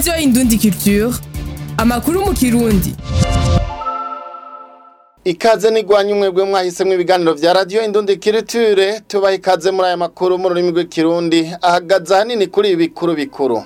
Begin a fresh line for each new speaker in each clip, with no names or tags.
radiyo indundi culture amakuru mu kirundi
ikaze nigwanya umwebwe mwahisemwo ibiganiro vya radiyo indundi kiriture tubaha ikaze muri aya makuru mu rurimi rw'ikirundi ahagaze ahanini kuri ibi bikuru bikuru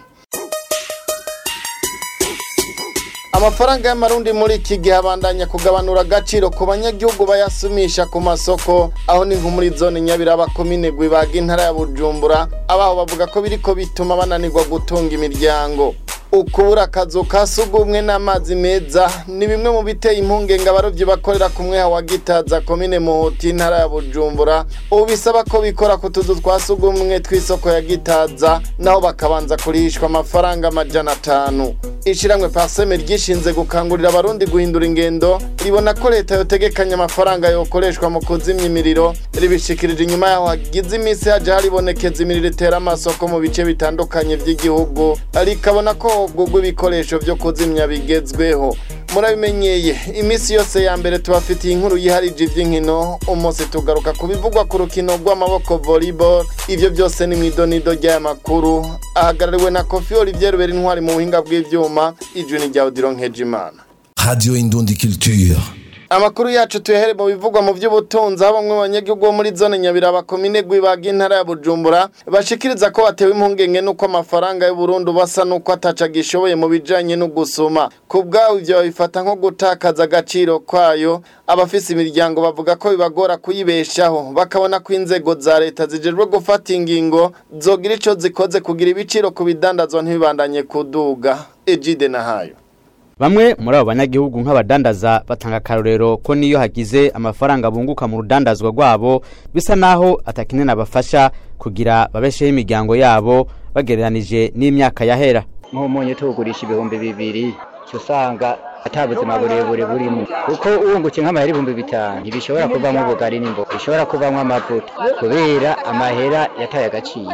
amafaranga y'amarundi muri iki gihe abandanya kugabanura agaciro ku banyagihugu bayasumisha ku masoko aho ni nko muri zone nyabiraba komine gwibaga intara ya bujumbura abaho bavuga ko biriko bituma bananirwa gutunga imiryango ukubura akazu ka sugumwe n'amazi meza ni bimwe mu biteye impungenge abarovyi bakorera ku mweha wa gitaza komine muhuti intara ya bujumbura ubu bisaba ko bikora ku tuzu twa sugumwe tw'isoko ya gitaza naho bakabanza kurihishwa amafaranga amajana atanu ishiramwe paseme ryishinze gukangurira abarundi guhindura ingendo ribona ko leta yotegekanya amafaranga yokoreshwa mu kuzimya imiriro ribishikirije inyuma yaho hagize iminsi haje haribonekeza imiriro itera amasoko mu bice bitandukanye vy'igihugu rikabona ko hogurwa ibikoresho vyo kuzimya bigezweho murabimenyeye iminsi yose ya mbere tubafitiye inkuru yiharije ivy'inkino umunsi tugaruka ku bivugwa ku rukino rw'amaboko volleyball ivyo byose ni mw'idonido ry'aya makuru ahagarariwe na kofi olivier rubera intwari mu buhinga bw'ivyuma ijwi ni rya odiro nkejimana
Radio Indundi Culture.
amakuru yacu tuyahere mu bivugwa mu by'ubutunzi aho bamwe mu banyagihugu bo muri zone nyabiraba komine gwibaga intara ya bujumbura bashikiriza ko batewe impungenge n'uko amafaranga y'uburundi basa n'uko ataca gishoboye mu bijanye no gusuma ku bwawe ivyo babifata nko gutakaza agaciro kwayo abafise imiryango bavuga ko bibagora kuyibeshaho bakabona ko inzego za leta zijejwe gufata ingingo zogira ico zikoze kugira ibiciro ku bidandazwa ntibibandanye kuduga ejide nahayo
Bamwe muri abo banyagihugu nk'abadandaza batanga akarorero ko niyo hagize amafaranga bunguka mu rudandazwa rwabo bisa naho atakinene abafasha kugira babesheho imiryango yabo bagereranije n'imyaka yahera.
nk'umunyu tuwugurisha ibihumbi bibiri cyo usanga ata buzima burebure burimo kuko uwungukiye nk'amahera ibihumbi bitanu ntibishobora kuvamo ubugari n'imboga bishobora kuvamo amavuta kubera amahera yataye agaciro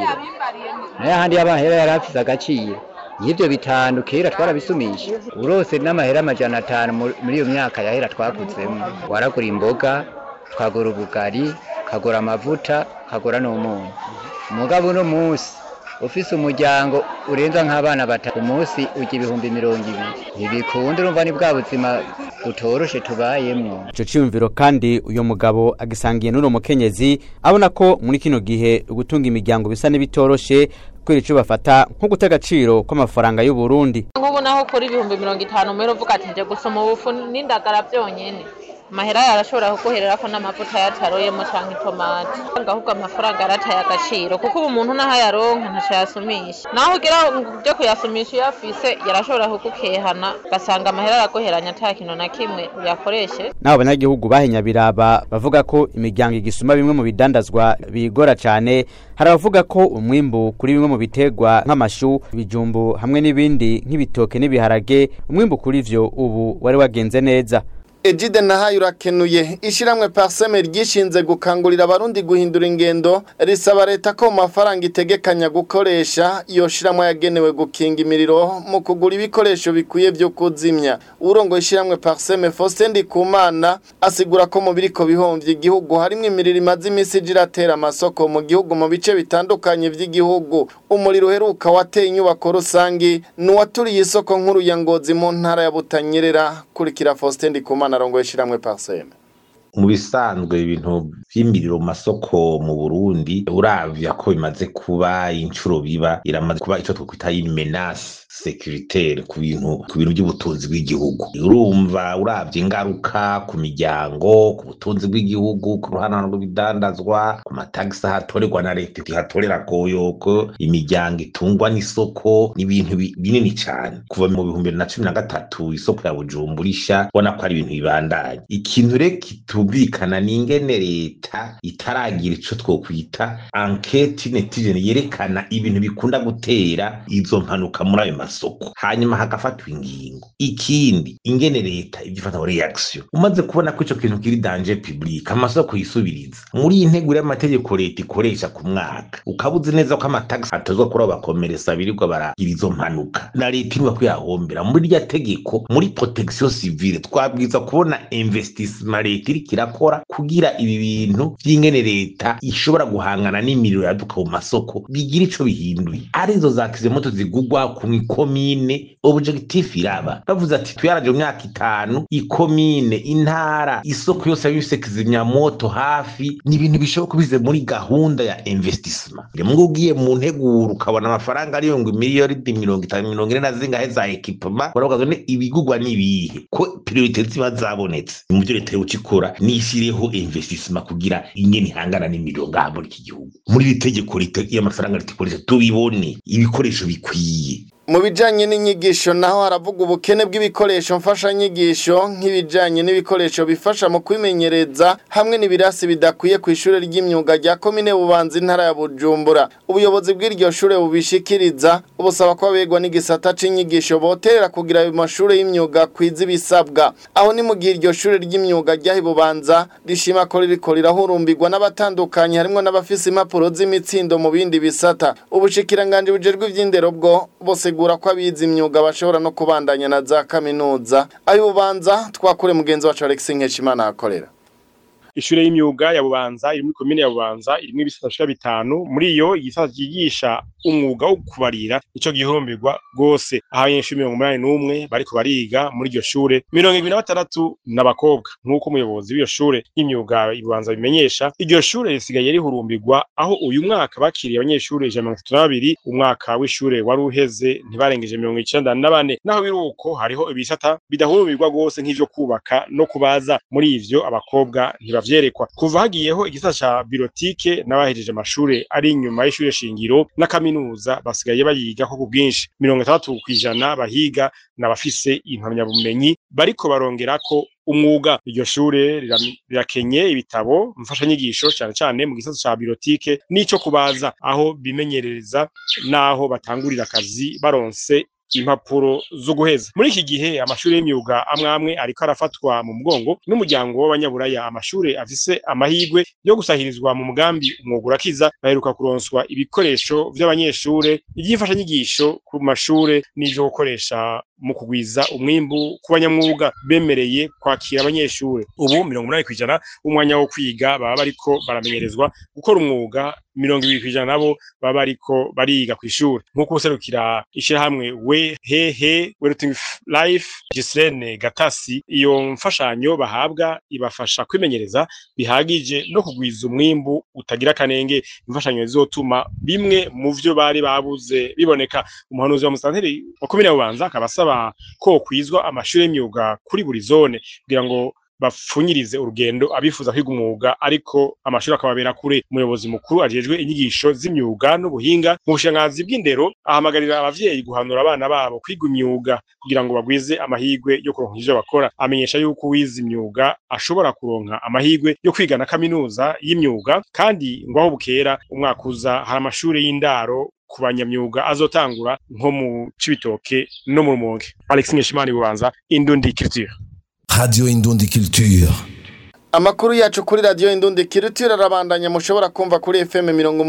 nayo ahandi y'amahera yari afise agaciro y'ibyo bitanu kera twarabisumisha urose n'amahera amajana atanu mu- muri iyo myaka yahera twavuzemo waragura imboga ukagura ubugari ukagura amavuta ukagura n'umunyu umugabo uno munsi ufise umuryango urenza nk'abana batatu ku munsi ujya ibihumbi mirongo ibiri ntibikunda urumva ni bwa buzima butoroshe tubayemwo
Ico ciyumviro kandi uyo mugabo agisangiye n'uno mukenyezi abona ko muri kino gihe gutunga imiryango bisa n'ibitoroshe kubera ico bafata nko guta agaciro kw'amafaranga y'u Burundi.
nk'ubu naho kuri ibihumbi mirongo itanu mbere uvuga ati nje gusoma ubufu n'indagara byonyene amahera yarashobora kuguhererako n'amavuta yataroyemo canke itomati ahubwo amafaranga yarataye agaciro kuko ubu umuntu naho ayaronka ntaco yasumisha naho ugira byo kuyasumisha iyo afise yarashobora kugukehana ugasanga amahera araguheranya ata kintu na kimwe uyakoreshe
Nabo banyagihugu bahenya biraba bavuga ko imiryango igisuma bimwe mu bidandazwa bigora cane hari abavuga ko umwimbu kuri bimwe mu bitegwa nk'amashu ibijumbu hamwe n'ibindi nk'ibitoke n'ibiharage umwimbu kuri vyo ubu wari wagenze neza
Ejide nahayo urakenuye ishiramwe parseme ryishinze gukangurira abarundi guhindura ingendo risaba leta ko mu mafaranga itegekanya gukoresha iyo shiramwe yagenewe gukinga imiriro mu kugura ibikoresho bikwiye vyo kuzimya urongo ishiramwe parseme Faustin Ndikumana asigura ko mu biriko bihomvye igihugu harimwo imiriro imaze imisi ije iratera amasoko mu gihugu mu bice bitandukanye vy'igihugu umuriro uheruka wateye inyubako rusangi nuwaturiye isoko nkuru ya Ngozi mu ntara ya Butanyerera kurikira Faustin Ndikumana arongoye ishiramwe parseme
mu bisanzwe ibintu vy'imiriro mu masoko mu Burundi uravya ko bimaze kuba incuro biba iramaze kuba ico twokwita menace securitaire ku bintu ku bintu by'ubutunzi bw'igihugu urumva uravye ingaruka ku miryango ku butunzi bw'igihugu ku ruhana rw'ibidandazwa ku matagisi ahatorerwa na leta ihatorera koyoko imiryango itungwa n'isoko ni ibintu bi- binini cane kuva mu bihumbi bibiri na cumi na gatatu isoko ya Bujumbura isha ubona ko ari ibintu bibandanye ikintu rero kitumvikana ni ingene leta itaragira ico twokwita enquete netizene yerekana ibintu bikunda gutera izo mpanuka muri ayo masoko hanyuma hagafatwa ingingo ikindi ingene leta ivyo ifata reaction umaze kubona ko ico kintu kiri danger public amasoko yisubiriza muri iyi nteguro y'amategeko leta ikoresha ku mwaka ukaba uzi neza ko amatagisi atozwa kuri abo bakomeresa birirwa baragira izo mpanuka na leta inuba kuyahombera muri rya tegeko muri protection civile twabwiza kubona investissement leta iriko irakora kugira ibi bintu bintu vy'ingene leta ishobora guhangana n'imiriro yaduka mu masoko bigira ico bihinduye arizo za kizimoto zigugwa ku ikomine objectif iraba bavuze ati tuyaraje mu myaka itanu ikomine intara isoko yose yabifise kizimyamoto hafi ni ibintu bishoboka bize muri gahunda ya investissement ngo ugiye mu nteguro ukabona amafaranga ariyo ngo miliyoni mirongo itanu mirongo ine na zingahe za ekipema baravuga ngo ibigugwa n'ibihe ko priorite ziba zabonetse mu byo leta yoca ikora nishyireho investissement kugira ingene ihangana n'imiriro ngaha muri iki gihugu muri iri tegeko leta y'amafaranga leta ikoresha tubibone ibikoresho bikwiye
mu bijanye n'inyigisho naho haravuga ubukene bw'ibikoresho mfashanyigisho nk'ibijanye n'ibikoresho bifasha mu kwimenyereza hamwe n'ibirasi bidakwiye ku ishure ry'imyuga rya komine bubanza intara ya bujumbura ubuyobozi bw'iryo shure bubishikiriza ubusaba ko abegwa n'igisata c'inyigisho boterera kugira ayo mashure y'imyuga kwiza ibisabwa aho ni mu gihe iryo shure ry'imyuga ryaha bubanza rishima ko ririko rirahurumbirwa n'abatandukanye harimwo n'abafise impapuro z'imitsindo mu bindi bisata ubushikiranganje bujejwe ivy'indero bwo bose gusigura ko abize imyuga bashobora no kubandanya na za kaminuza ayo bubanza twakure mugenzi wacu Alex Nkeshimana akorera
ishure y'imyuga ya bubanza iri muri komine ya bubanza irimwo ibisata bishika bitanu muri iyo igisata cyigisha umwuga wo kubarira ico gihurumbirwa rwose aho abanyeshuri mirongo umunani n'umwe bariko bariga muri iryo shure mirongo ibiri na batandatu n'abakobwa nk'uko umuyobozi w'iyo shure y'imyuga ibubanza bimenyesha iryo shure risigaye rihurumbirwa aho uyu mwaka bakiriye abanyeshuri ijana mirongo itatu na babiri umwaka w'ishure wari uheze ntibarengeje mirongo icenda na bane naho biri uko hariho ibisata bidahurumbirwa rwose nk'ivyo kubaka no kubaza muri ivyo abakobwa ntibavyerekwa kuva hagiyeho igisata ca birotike n'abahejeje amashure ari inyuma y'ishure shingiro na kaminuza basigaye bayigako ku bwinshi mirongo itandatu kw'ijana bahiga n'abafise impamyabumenyi bariko barongerako umwuga iryo shure rirakenye ibitabo mfashanyigisho cyane cyane mu gisata ca birotike n'ico kubaza aho bimenyereza n'aho batangurira akazi baronse impapuro zo guheza muri iki gihe amashuri y'imyuga amwe amwe ariko arafatwa mu mugongo n'umuryango w'abanyaburaya amashuri afise amahirwe yo gusahirizwa mu mugambi umwuga urakiza baheruka kuronswa ibikoresho vy'abanyeshure ivy'imfashanyigisho ku mashure n'ivyo gukoresha mu kugwiza umwimbu ku banyamwuga bemereye kwakira abanyeshure ubu mirongo umunani kw'ijana umwanya wo kwiga baba bariko baramenyerezwa gukora umwuga mirongo ibiri kw'ijana nabo baba bariko bariga kw'ishure nk'uko userukira ishirahamwe we hehe weruting life Gislene Gatasi iyo mfashanyo bahabwa ibafasha kwimenyereza bihagije no kugwiza umwimbu utagira akanenge imfashanyo zizotuma bimwe mu vyo bari babuze biboneka umuhanuzi wa musanteri wa komine ya Bubanza akaba asaba ko kwizwa amashuri y'imyuga kuri buri zone kugira ngo bapfunyirize urugendo abifuza kwiga umwuga ariko amashuri akababera kure umuyobozi mukuru ajejwe inyigisho z'imyuga n'ubuhinga mu bushikiranganzi bw'indero ahamagarira abavyeyi guhanura abana babo kwiga imyuga kugira ngo bagwize amahirwe yo kuronka ivyo bakora amenyesha yuko uwize imyuga ashobora kuronka amahirwe yo kwiga na kaminuza y'imyuga kandi ngo aho bukera umwaka uza hari amashuri y'indaro ku banyamyuga azotangura nko mu cibitoke no mu rumonge alex nkeshimana bubanza indundi culture
Radio Indundi Culture.
Amakuru yacu kuri radio Indundi Kirutira arabandanya mushobora kumva kuri FM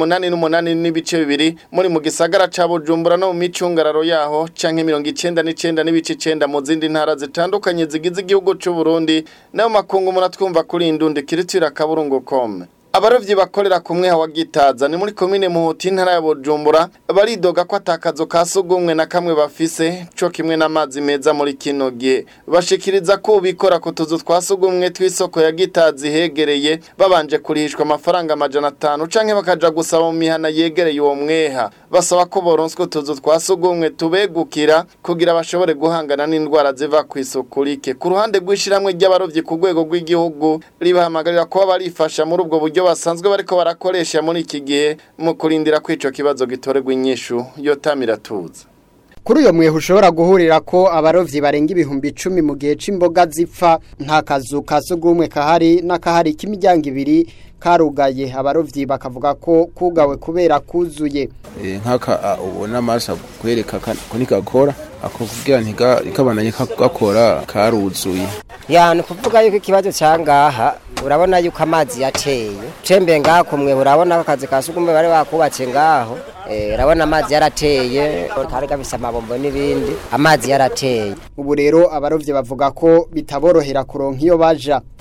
88 n'ibice bibiri muri mu gisagara ca Bujumbura no mu micungararo yaho canke 99 n'ibice 9 mu zindi ntara zitandukanye zigize igihugu c'u Burundi nayo makungu muratwumva kuri Indundi Kirutira kaburungu.com abarovyi bakorera kumwe hawa gitaza ni muri komine muhuti intara ya Bujumbura baridoga ko atakazo ka sugumwe na kamwe bafise co kimwe n'amazi meza muri kino gihe bashikiriza ko bikora ku tuzu twa sugumwe tw'isoko ya gitazi hegereye babanje kurihishwa amafaranga amajana atanu canke bakaja gusaba mu mihana yegereye uwo mweha basaba ko boronswa utuzu twa sugumwe tubegukira kugira bashobore guhangana n'indwara ziva ku isuku rike ku ruhande rw'ishiramwe ry'abarovyi ku rwego rw'igihugu ribahamagarira kuba barifasha muri ubwo buryo basanzwe bariko barakoresha muri iki gihe mu kurindira ko ico kibazo gitorerwa inyishu yotamira tuza
kuri uyo mwehe ushobora guhurira ko abarovyi barenga ibihumbi icumi mu gihe c'imboga zipfa nta kazu ka sugumwe kahari n'akahari k'imiryango ibiri karugaye abarovyi bakavuga ko kugawe kubera kuzuye
nk'aka ubona amaso kwereka ko ntigakora ako kugira ntikabandanye gakora karuzuye
yani kuvuga yuko ikibazo cangaha urabona yuko amazi yateye cembe ngaha kumwe urabona ko akazi ka sugumwe bari bakubatse ngaho urabona amazi yarateye kari gafise amabombo n'ibindi amazi yarateye
ubu rero abarovyi bavuga ko bitaborohera kuronka iyo baja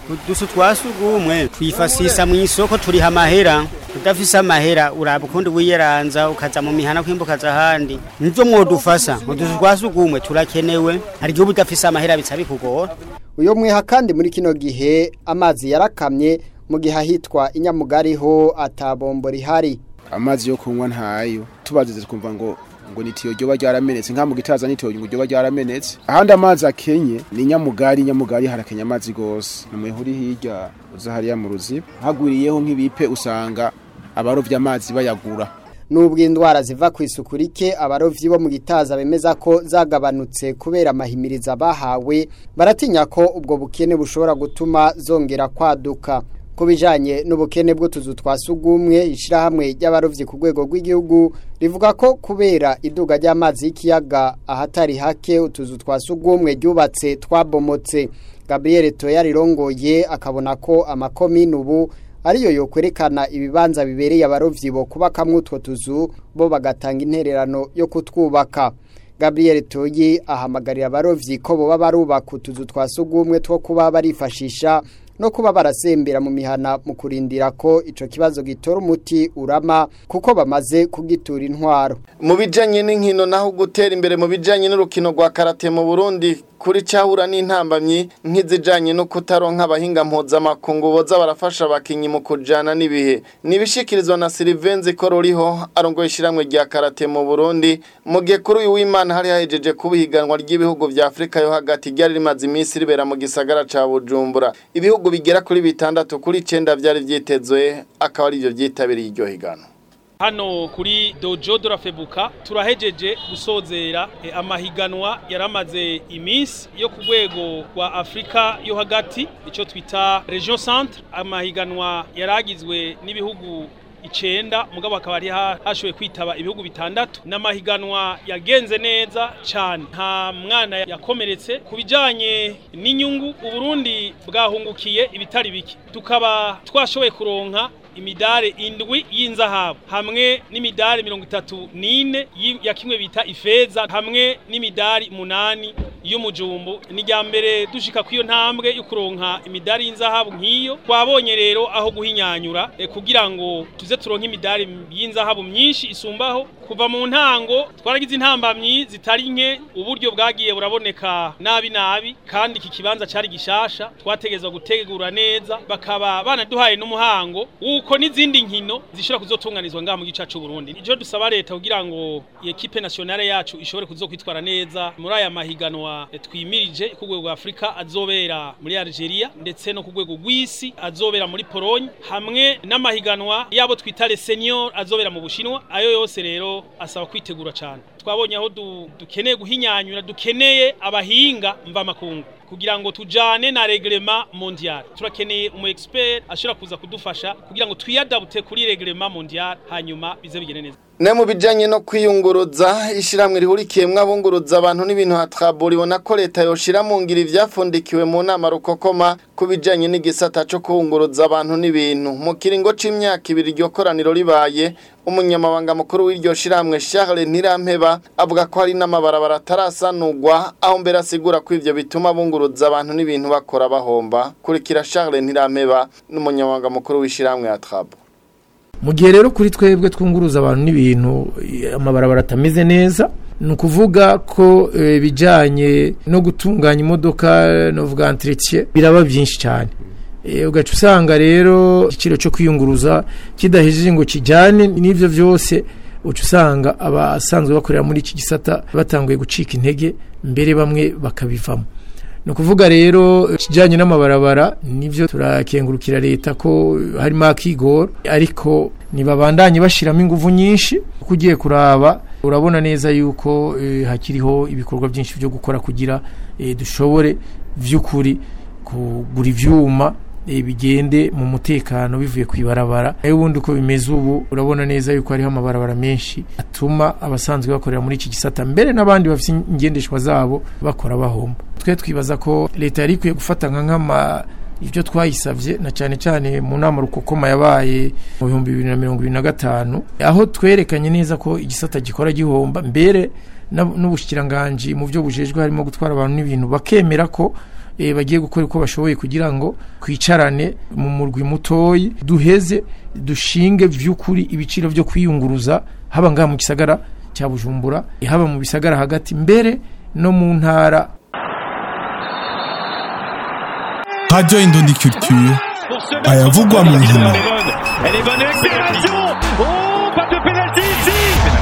udusu twa sugumwe twifasisa mu isoko turiha amahera udafise amahera uraba ukundi wiyeranza ukaza mu mihana kwimbukaza ahandi nivyo mwodufasa udusu twa sugumwe turakenewe hari igihe uba udafise amahera bica bikugora
uyo mwiha kandi muri kino gihe amazi yarakamye mu gihe ahitwa inyamugariho atabombo rihari
amazi yo kunywa ntayo tubazize twumva ngo ngo nitiyo ryoba ryaramenetse nka mu gitaza nitiyo ngo ryoba ryaramenetse ahandi amazi akenye ni nyamugari nyamugari harakenya amazi gose namwe uri hirya uza hariya mu ruziba hagwiriyeho nk'ibipe usanga abarovya amazi bayagura
nubwo indwara ziva ku isuku rike abarovyi bo mu gitaza bemeza ko zagabanutse kubera amahimiriza bahawe baratinya ko ubwo bukene bushobora gutuma zongera kwaduka ku bijanye n'ubukene bw'utuzu twa sugumwe ishirahamwe ry'abarovyi ku rwego rw'igihugu rivuga ko kubera iduga ry'amazi y'ikiyaga ahatari hake utuzu twa sugumwe ryubatse twabomotse Gabriel Toya rirongoye akabona ko amakomine ubu ariyo yo kwerekana ibibanza bibereye abarovyi bo kubakamwe utwo tuzu bo bagatanga intererano yo kutwubaka Gabriel Toyi ahamagarira abarovyi ko boba barubaka utuzu twa sugumwe two kuba barifashisha no kuba barasembera mu mihana mu kurindira ko ico kibazo gitora umuti urama kuko bamaze kugitura intwaro
mu bijanye n'inkino naho gutera imbere mu bijanye n'urukino rwa karate mu Burundi kuri cyahura n'intambamyi nk'izijanye no kutaronka abahinga mpuzamakungu boza barafasha abakinyi mu kujana n'ibihe nibishikirizwa na Sylvain Kororiho arongoye ishiramwe rya karate mu Burundi mu gihe kuri uyu w'Imana hari hahejeje kubihiganwa ry'ibihugu vya Afrika yo hagati ryari rimaze iminsi ribera mu gisagara ca Bujumbura ibihugu bigera kuri bitandatu kuri 9 vyari vyitezwe akaba ari byo vyitabiriye iryo higano
hano kuri dojo de la febuka turahejeje gusozera eh, amahiganwa yaramaze iminsi yo ku rwego rwa afurika yo hagati icyo twita region centre amahiganwa yaragizwe n'ibihugu icenda mugabo akaba ari hashoboye kwitaba ibihugu bitandatu n'amahiganwa yagenze neza cyane nta mwana yakomeretse ku bijyanye n'inyungu uburundi bwahungukiye ibitari bike tukaba twashoboye kuronka imidare indwi y'inzahabu hamwe n'imidare mirongo itatu n'ine ya kimwe bita ifeza hamwe n'imidari munani y'umujumbu ni rya mbere dushika kw'iyo ntambwe yo kuronka imidari y'inzahabu nk'iyo twabonye rero aho guhinyanyura e, kugira ngo tuze turonke imidari y'inzahabu myinshi isumbaho kuva mu ntango twaragize intambamyi zitari nke uburyo bwagiye buraboneka nabi nabi kandi iki kibanza cari gishasha twategezwa gutegura neza bakaba banaduhaye n'umuhango uko n'izindi nkino zishobora kuzotunganizwa ngaha mu gice cy'u Burundi ijo dusaba leta kugira ngo equipe nationale yacu ishobore kuzokwitwara neza muri aya mahiganwa twimirije ku rwego rwa Afrika azobera muri Algeria ndetse no ku rwego rw'isi azobera muri Pologne hamwe n'amahiganwa yabo twita les seniors azobera mu Bushinwa ayo yose rero asaba kwitegura cyane twabonye aho dukeneye guhinyanyura dukeneye abahinga mva makungu kugira ngo tujane na reglema mondial turakeneye umu expert ashobora kuza kudufasha kugira ngo twiyadabute kuri reglema mondial hanyuma bize bigene neza
ne mu bijanye no kwiyunguruza ishiramwe rihurikiyemwo abunguruza abantu n'ibintu hatrabura ibona ko leta yoshira mu ngira ivyafundikiwe mu nama rukokoma ku bijanye n'igisata co kuwunguruza abantu n'ibintu mu kiringo c'imyaka ibiri iryo koraniro ribaye umunyamabanga mukuru w'iryo shiramwe Charles Ntirampeba avuga ko hari n'amabarabara atarasanurwa aho mbere asigura ko ivyo bituma bunguruza abantu n'ibintu bakora bahomba kurikira Charles Ntirampeba n'umunyamabanga mukuru w'ishiramwe ya Trabo
mu gihe rero kuri twebwe twunguruza abantu n'ibintu amabarabara atameze neza ni ukuvuga ko ibijyanye no gutunganya imodoka novuga entretien biraba byinshi cyane ugaca usanga rero igiciro cyo kwiyunguruza kidahejeje ngo kijyane n'ibyo byose uca usanga abasanzwe bakorera muri iki gisata batanguye gucika intege mbere bamwe bakabivamo ni ukuvuga rero ikijyanye n'amabarabara nibyo turakengurukira leta ko harimo akigoro ariko ntibabandanye bashyiramo ingufu nyinshi kuko ugiye kuraba urabona neza yuko hakiriho ibikorwa byinshi byo gukora kugira dushobore by'ukuri kugura ibyuma bigende mu mutekano bivuye ku ibarabara nayo ubundi uko bimeze ubu urabona neza yuko hariho amabarabara menshi atuma abasanzwe bakorera muri iki gisata mbere n'abandi bafite ingendeshwa zabo bakora bahomba twe twibaza ko leta yari ikwiye gufata nka nk'ama ibyo twayisabye na cyane cyane mu nama rukokoma yabaye mu bihumbi bibiri na mirongo ibiri na gatanu aho twerekanye neza ko igisata gikora gihomba mbere n'ubushyikiranganji mu byo bujejwe harimo gutwara abantu n'ibintu bakemera ko eh, bagiye gukora uko bashoboye kugira ngo kwicarane mu murwi mutoyi duheze dushinge vy'ukuri ibiciro vyo kwiyunguruza haba ngaha mu gisagara cya Bujumbura eh, haba mu bisagara hagati mbere no mu ntara
Radio Indundi Culture ayavugwa mu nkino
Elle est bonne accélération Oh, pas de pénalty ici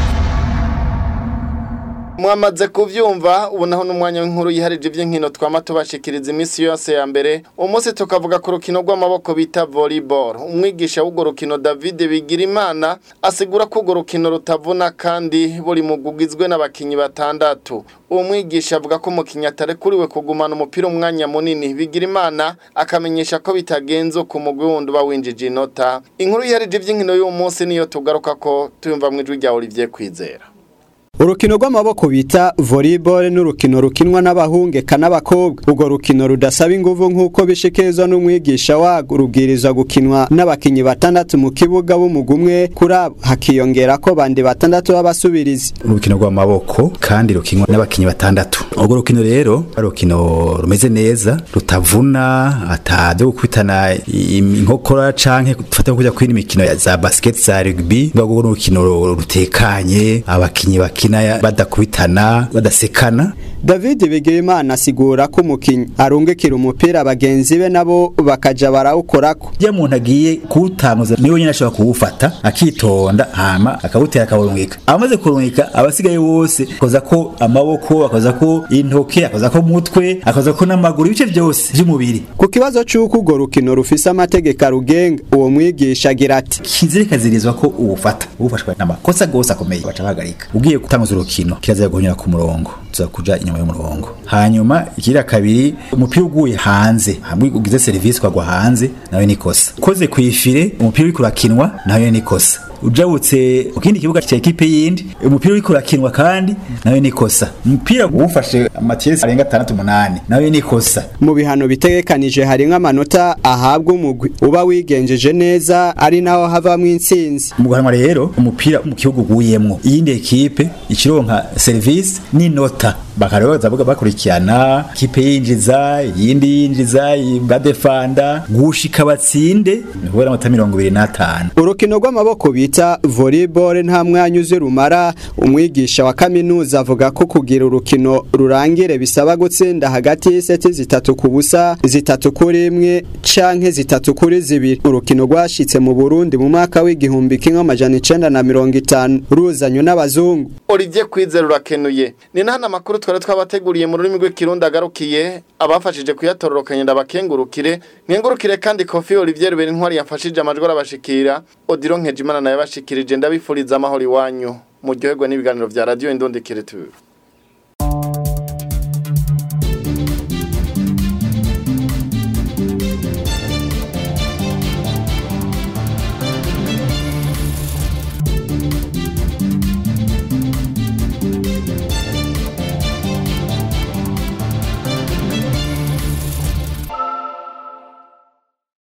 mwamaze kuvyumva ubu naho n'umwanya w'inkuru yiharije ivy'inkino twama tubashikiriza iminsi yose ya mbere umunsi tukavuga ku rukino rw'amaboko bita volleyball umwigisha w'urwo rukino David Bigirimana asigura ko urwo rukino rutavuna kandi buri mugugizwe n'abakinyi batandatu uwo mwigisha avuga ko umukinyi atarekuriwe kugumana umupira umwanya munini Bigirimana akamenyesha ko bitagenze uko umugwi wundi uba winjije inota inkuru yiharije ivy'inkino y'uwo munsi niyo tugaruka ko tuyumva mu ijwi rya Olivier Kwizera
urukino rw'amaboko bita volleyball n'urukino rukinwa n'abahungeka n'abakobwa urwo rukino rudasaba inguvu nk'uko bishikirizwa n'umwigisha warwo rubwirizwa gukinwa n'abakinyi batandatu mu kibuga b'umugwi umwe kuri abo hakiyongera ko bandi batandatu b'abasubirizi
urukino rw'amaboko kandi rukinwa n'abakinyi batandatu urwo rukino rero ari urukino rumeze neza rutavuna atabyo gukubitana inkokora canke dufate kujya kwina imikino ya za basket za rugby urwo rukino rutekanye abakinyi bakina badakubitana badasekana
David Bigirimana asigura ko umukinyi arungikira umupira bagenzi be nabo bakaja barawukorako
iyo umuntu agiye kuwutamuza niwe nyine ashobora kuwufata akitonda hama akawutera akawurungika amaze kurungika abasigaye bose akoza ko amaboko akoza ko intoke akoza ko umutwe akoza ko n'amaguru ibice byose by'umubiri
ku kibazo c'uko urwo rukino rufise amategeko arugenga uwo mwigisha agira ati
kizire kazirizwa ko uwufata uwufashwe n'amakosa gose akomeye baca bahagarika ugiye gutanguza urukino kirazira guhonyera ku murongo tuza kuja inyuma y'umurongo hanyuma ikira kabiri umupira uguye hanze hamwe ugize serivisi kwagwa hanze nawe nikosa koze kwifire umupira uri kurakinwa nawe nikosa ujabutse mu kindi kibuga cya ekipe yindi umupira uri kurakinwa kandi nawe nikosa umupira uwufashe amatiyesi arenga atandatu umunani nawe nikosa
mu bihano bitegekanije hari nk'amanota ahabwa umugwi uba wigenjeje neza ari naho havamwo intsinzi
mu guhanwa rero umupira mu kibuga uguyemwo iyindi ekipe ikironka serivisi n'inota bakaroza bavuga bakurikirana kipe yinjiza yindi yinjiza badefanda gushika batsinde nibwo amata 25
urukino rw'amaboko bita volleyball nta mwanya uzi rumara umwigisha wa kaminuza avuga ko kugira urukino rurangire bisaba gutsinda hagati y'iseti zitatu ku busa zitatu kuri imwe canke zitatu kuri zibiri urukino rwashitse mu Burundi mu mwaka w'igihumbi kimwe amajana icenda na mirongo itanu ruzanywe n'abazungu
Olivier Kwizera urakenuye ni nahana makuru twari twabateguriye mu rurimi rw'ikirundi agarukiye abafashije kuyatororokanya ndabakengurukire nkengurukire kandi Kofi Olivier Rubera intwari yafashije amajwi arabashikira Odiro Nkejimana nayo yabashikirije ndabifuriza amahoro iwanyu muryoherwa n'ibiganiro vya Radio Indondekere tu